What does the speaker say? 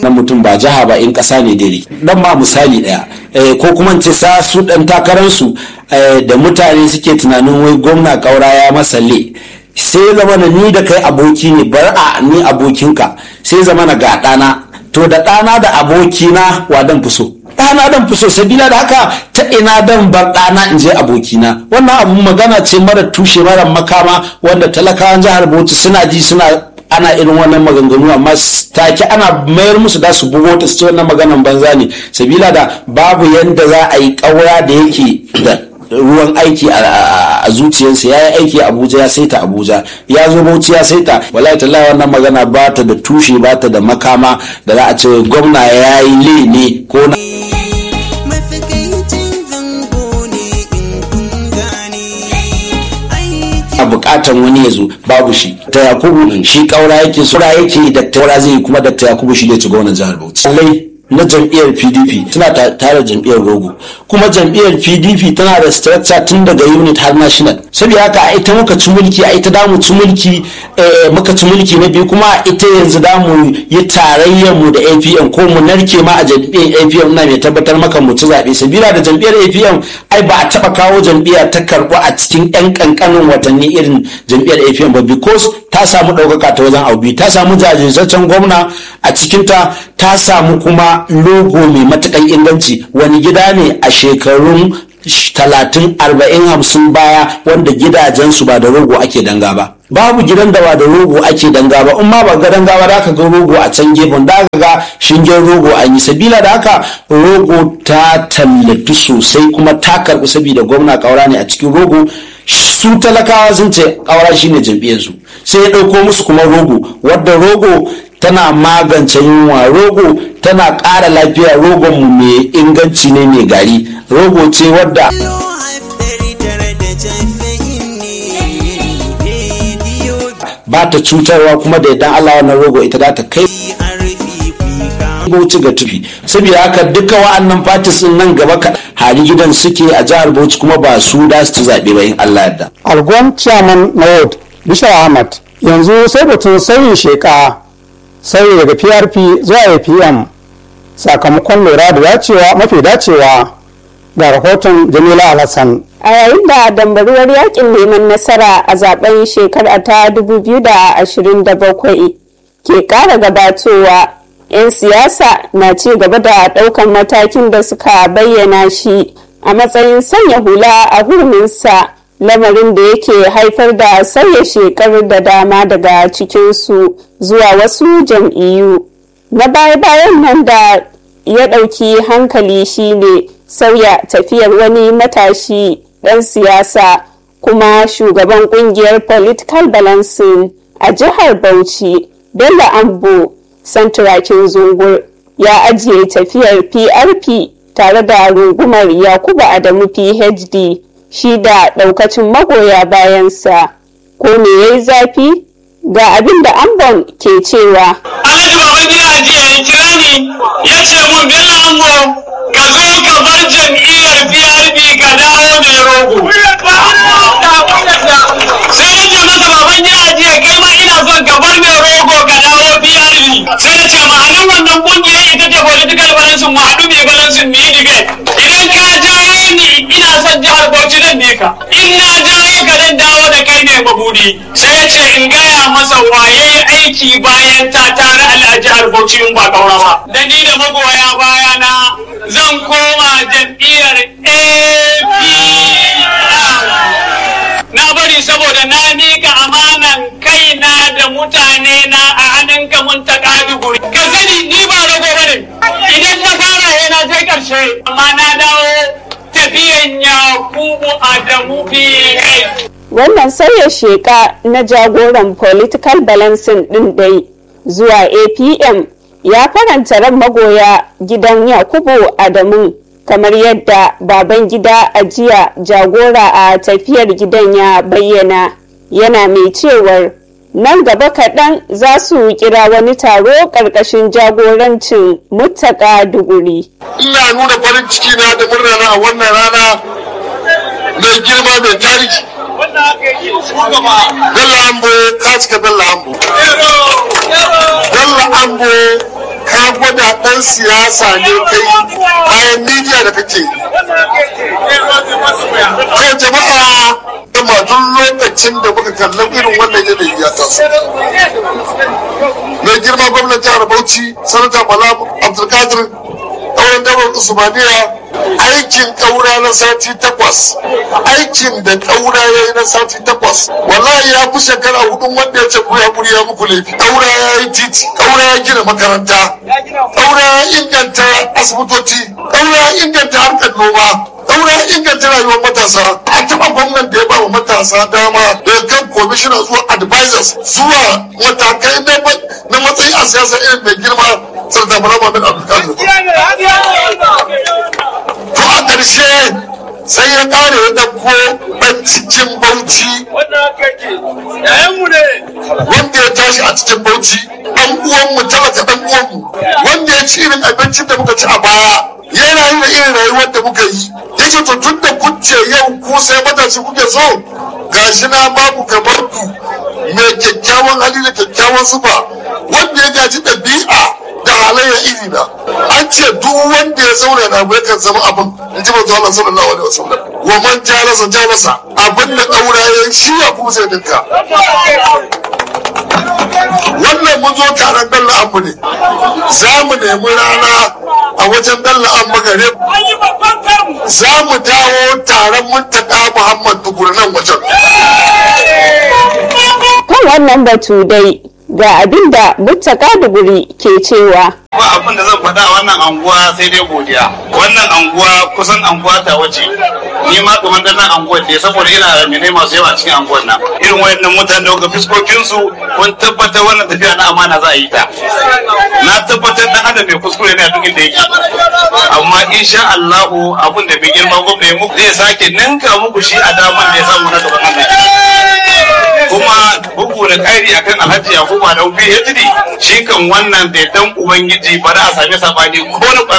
wannan mutum ba jiha ba in ƙasa ne dare dan ma misali ɗaya ko kuma ce sa su ɗan takararsu da mutane suke tunanin wai gwamna ƙaura ya masa le sai zama na ni da kai aboki ne bar a ni abokinka sai zama na ga ɗana to da ɗana da abokina wa dan fi so ɗana dan fi so sabila da haka ta ina dan bar ɗana in je abokina wannan abu magana ce mara tushe mara makama wanda talakawan jihar bauchi suna ji suna ana irin wannan maganganu amma take ana mayar musu da su bugo ta su ce wannan maganan banza ne sabila da babu yanda za a yi ƙaura da yake da ruwan aiki a zuciyarsa ya yi aiki a abuja ya saita abuja ya zo bauchi ya saita wallahi tallahi wannan magana ba ta da tushe ba ta da makama da za a ce gwamna ya yi le ne ko na a bukatan wani ya zo babu shi ta yakubu shi kaura yake sura yake da taura zai yi kuma da yakubu shi ne ci gwamnan jihar bauchi na jam'iyyar pdp tana tare jam'iyyar rogo kuma jam'iyyar pdp tana da structure tun daga unit har national saboda haka a ita muka ci mulki a ita damu ci mulki muka ci mulki na biyu kuma a ita yanzu damu yi tarayyar mu da apm ko mu narke ma a jam'iyyar apm na mai tabbatar maka mu ci zaɓe sabila da jam'iyyar apm ai ba a taɓa kawo jam'iyya ta karɓu a cikin yan ƙanƙanin watanni irin jam'iyyar apm ba because ta samu ɗaukaka ta wajen aubi ta samu jajirtaccen gwamna a cikinta ta samu kuma logo mai matukan inganci wani gida ne a shekarun talatin arba'in hamsin baya wanda gidajensu ba da rogo ake danga ba babu gidan da ba da rogo ake danga ba in ma ba ga danga ba da aka ga rogo a can gefen da aka ga shingen rogo an yi sabila da haka rogo ta tallatu sosai kuma ta karbi saboda gwamna kaura ne a cikin rogo su talakawa sun ce kaura shine jam'iyyarsu sai ya ɗauko musu kuma rogo wadda rogo tana magance yunwa rogo tana ƙara lafiya rogon mu mai inganci ne mai gari rogo ce wadda ba ta cutarwa kuma da idan Allah wannan rogo ita za ta kai Bauchi ga tufi saboda haka duka wa'annan fatis din nan gaba ka hari gidan suke a jihar Bauchi kuma ba su da su zaɓe ba in Allah yadda. Algon chairman na ward Bishar Ahmad yanzu sai batun sauyin sheka sauyi daga PRP zuwa APM sakamakon lura da dacewa mafi dacewa ga rahoton Jamila Alhassan. a yayin da dambaruwar yakin neman nasara a zaben shekara ta 2027 ke kara gabatowa 'yan siyasa na ci gaba da daukan matakin da suka bayyana shi a matsayin sanya hula a hurminsa lamarin da yake haifar da sauya shekaru da dama daga cikinsu zuwa wasu jam'iyyu na baya-bayan nan da ya ɗauki hankali shine sauya tafiyar wani matashi ɗan siyasa kuma shugaban ƙungiyar political balancing a jihar bauchi bello ambo santurakin zungur ya ajiye tafiyar prp tare da rungumar yakubu adamu phd shi da ɗaukacin magoya bayansa ko me ya yi zafi ga abin da ambon ke cewa alhaji baban gida ajiya ya kira ni ya ce mun bello ambo ka zo ka bar jam'iyyar PRP ka dawo mai rogo. Sai na ce masa baban gida jiya kai ma ina son ka bar mai rogo ka dawo PRP. Sai na ce ma'anin wannan kungiyar ita ce political balance mu haɗu mai balance mu yi debate. Idan ka jawo ni ina son jihar Bauchi zan bi ka. In na jawo ka zan dawo da kai ne mabudi. Sai ya ce in gaya masa waye aiki bayan ta tare a jihar Bauchi in ba kaurawa. Da ni da magoya baya na zan koma jam'iyyar APM. Na bari saboda na mika amanan kaina da mutane na a hannunka mun ta guri. Ka sani ni ba rago bane. Idan na fara yana sai karshe. Amma na dawo tafiyan Yakubu Adamu PH. wannan sauya sheka na jagoran political balancing din dai zuwa apm ya faranta ran magoya gidan yakubu adamu kamar yadda baban gida a jiya jagora a tafiyar gidan ya bayyana yana mai cewar nan gaba kaɗan za su kira wani taro ƙarƙashin jagorancin muttaka duguri ina nuna farin ciki na da murna na a wannan rana mai girma mai tarihi Bello Ambo ka cika Bello Ambo. Bello Ambo ka gwada ɗan siyasa ne kai bayan midiya da kake kai jama'a kuma duk lokacin da muka kallon irin wannan yanayi ya taso mai girma gwamnan jihar bauchi sanata bala abdulkadir ɗauran daular usmaniya aikin ƙaura na sati takwas aikin da ƙaura ya yi na sati takwas wallahi ya fi shekara hudun wanda ya ce ku ya ya muku laifi ƙaura ya yi titi ƙaura ya gina makaranta ƙaura ya inganta asibitoci ƙaura ya inganta harkar noma ɗaura ya inganta rayuwar matasa a taɓa gwamnan da ya ba wa matasa dama daga kan komishina zuwa advisors zuwa matakai na matsayi a siyasa irin mai girma sarda bala mamin abdulkadir to a ƙarshe sai ya ƙare ya ɗauko ɗan cikin bauchi wanda ya tashi a cikin bauchi ɗan uwanmu talaka ɗan uwanmu wanda ya ci irin abincin da muka ci a baya yana yi da irin rayuwar da muka yi yace to tun da kuce yau ku sai matashi kuke so gashi na babu kamar ku mai kyakkyawan hali da kyakkyawan sufa wanda ya gaji ɗabi'a da halayya iri na an ce duk wanda ya zauna na abu yakan zama abin in ji manzo Allah sallallahu alaihi wasallam wa man jalasa jalasa abin da daura ya shi ya kuma sai dinka wannan mun zo taron dalla abu ne za mu nemi rana a wajen dalla an magare za mu dawo taron muntaka muhammad tukuri nan wajen kan wannan batu dai ga abin da muttaka duguri ke cewa ba abin da zan faɗa wannan anguwa sai dai godiya wannan anguwa kusan anguwa ta wace ni ma kamar da nan anguwar ne saboda ina da mene masu yawa cikin anguwar nan irin wayannan mutane da ga fiskokin su kun tabbatar wannan tafiya na amana za a yi ta na tabbatar dan adam mai kuskure ne a duk inda yake amma insha Allah abin da bai girma gwamna ya muku zai sake ninka muku shi a daman da ya samu na gaban nan kuma bugu da ƙari akan alhaji yakubu da phd shi kan wannan da dan ubangiji ba za a sami sabani ko na